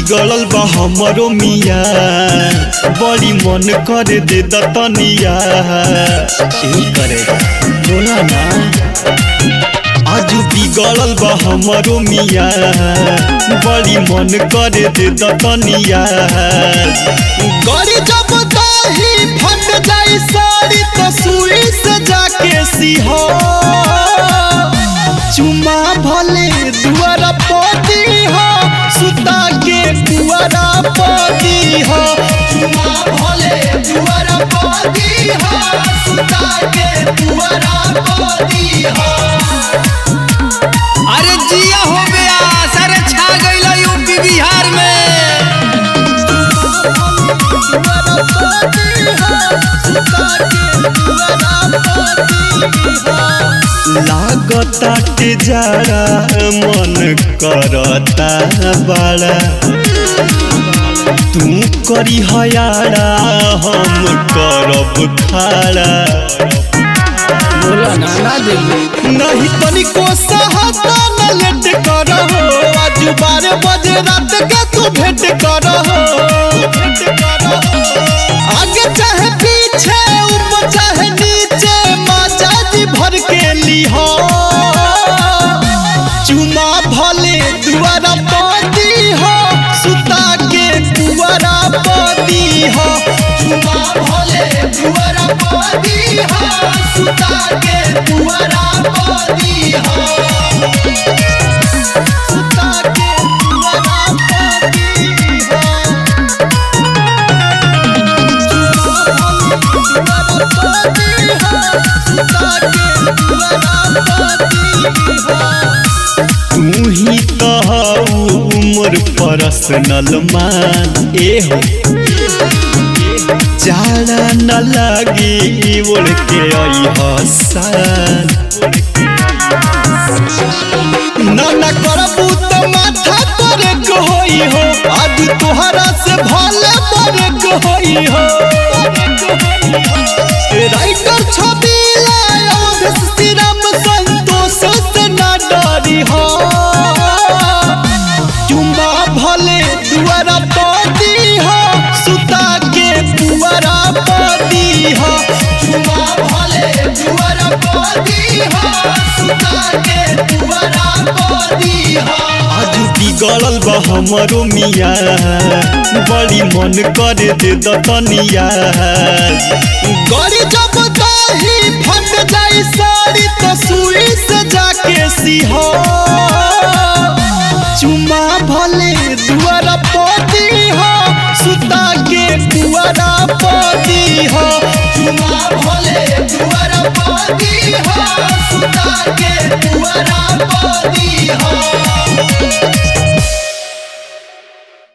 बिगड़ल बा हमरो मिया बड़ी मन करे दे दतनिया यही करे बोला ना आज बिगड़ल बा हमरो मिया बड़ी मन करे दे दतनिया गड़ी जब दाही फट जाई साड़ी तो सुई से जाके सिहो चुमा भले दुआरा पदी हो सुता के दुआरा पदी हो चुमा भले दुआरा पदी हो सुता के दुआरा पदी हो अरे जिया हो गया सारे छा गइल यूपी बिहार में लागता के जाड़ा मन करता बड़ा तू करी हयाड़ा हम करब खाड़ा बोला ना ना देबे नहीं तनिको सहता न लेट करहो आज बारह बजे रात के तू भेंट करहो आगे चाहे पीछे ऊपर चाहे नीचे माजा जी भर के लिहो चुमा भले दुआरा पदी हो सुता के दुआरा पदी हो चुमा भले दुआरा पदी हो सुता के दुआरा पदी हो सुता के दुआरा पदी हो तू ही कहू मोर पर्सनल मान ए हो जाड़ा न लगी ओढ़ के आई हसान ना ना करबू तो माथा पर होई हो आज तोहरा से भले पर होई हो राइटर छवि लाया श्रीराम संतोष से ना डरी हो चुम्बा भले दुआरा पदी हो सुता के दुआरा पदी हो चुम्बा भले दुआरा पदी हो सुता के दुआरा पदी हो आज बिगड़ल बा हमरो मिया बड़ी मन करे दे दतनिया गड़ी जब दाही फट जाई साड़ी तो सुई से जाके सिहो चुमा भले दुआरा पदी हो सुता के दुआरा पदी हो